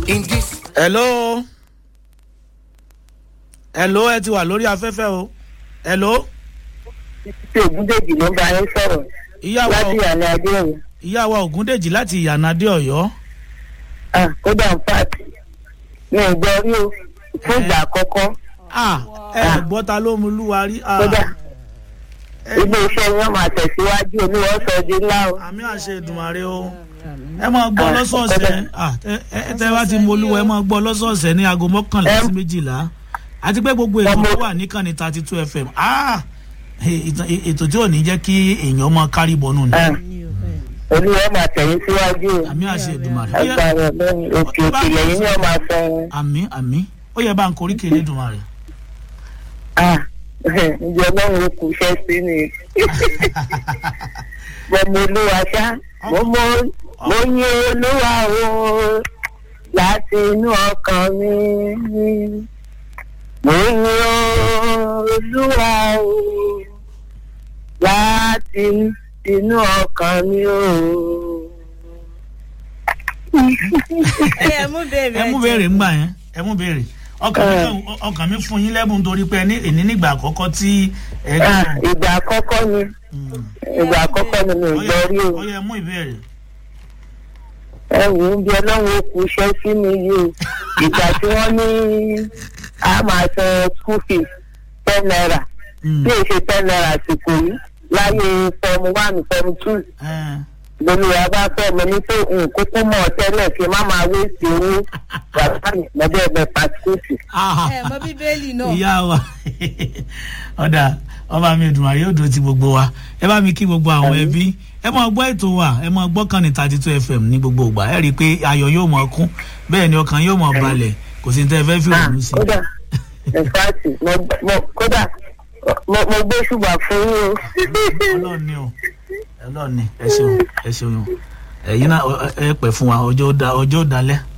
in this. hello hello ẹ ti wà lórí afẹ́fẹ́ o hello tí ògúndèjì ló ń bá yín sọ̀rọ̀ ìyàwó láti àná adéhùn ìyàwó ògúndèjì láti ìyànàdé ọ̀yọ́ kódà ń pàtì mi ò gbọ́ rí o fún ìgbà àkọ́kọ́ ah ẹ gbọ́ ta ló mú lúwa rí ah kódà ilé iṣẹ́ wọn máa tẹ̀síwájú olúwa sọ di ńlá o. àmì àṣẹ ìdùnmàrè o ẹ máa gbọ́ lọ́sọ̀ọ̀sẹ̀ ah ẹ- ẹ tẹ́ bá ti mọ olúwa ẹ máa gbọ́ lọ́sọ̀ọ̀sẹ̀ ní aago mọ́kànlá sí méjìlá àti pé gbogbo ètò tó wà níkànnì thirty two fm ah ètò ètò tí ò ní jẹ́ kí èèyàn máa kárí bọ́nù ni olúwa máa tẹ̀yìn síwájú o. àmì àṣẹ ìdùnmàrè Ó yẹ- agbára lẹ́yìn òkè òkè lẹ́yìn ni wọ́n máa sọ wọn. àmì àmì ó yẹ bá ń korí kéré ìdùnmàrè. ǹjẹ́ ọlọ́run kù iṣẹ́ sí ni. gbọmọ olúwa ṣá mo mọ mo yin olúwa o láti inú ọkàn mi mo yin olúwa o láti inú ọkàn mi o. ẹ mú bèrè ẹ mú béèrè ńgbà yẹn ẹ mú béèrè ọkàn mi kàn- ọkàn mi fún yín lẹ́bùn torí pé ní èní nígbà àkọ́kọ́ tí ẹ Ah, gbọ́. ìgbà àkọ́kọ́ ni ìgbà àkọ́kọ́ ni mi ò gbọ́ rí o. ó yẹ mú ìbéèrè. ẹ wò ó bí ọlọ́run ó kú iṣẹ́ sí mi yìí o ìgbà tí wọ́n ní a máa san school fees ten naira Mm. bí èsì ten naira àsìkò yìí láyé fọmù one fọmù two Eh, lónìí bá fẹ́ mi ní pé nkókó mọ̀ tẹ́lẹ̀ kí n má máa wé sí owó bàbá mi lọ́dọ̀ ẹ̀bẹ̀ pàṣípòtì. ah, ẹ mọ bíbélì náà ìyá wa ọ̀dà ọba mi ìdùnnú àyè òdo ti gbogbo wa ẹ bá mi kí gbogbo àwọn ẹbí ẹ máa gbọ́ ètò wa ẹ máa gbọ́ kàn ní thirty two fm ní gbogbo ìgbà ẹ rí i pé ayọ̀ yóò máa kún bẹ́ẹ̀ ni ọkàn yóò máa balẹ̀ kò sí ní tẹ́ ẹ fẹ́ fi Ah, òun sí. kódà ìfàtì kódà mo mo gbé ṣùgbọ́n fún yín o. ọlọ́run ni o ọlọ́run ni ẹ ṣeun ẹ ṣeun o ẹ̀yin náà ẹ pẹ̀ fún wa ọjọ́ ó da- ọjọ́ ó dalẹ̀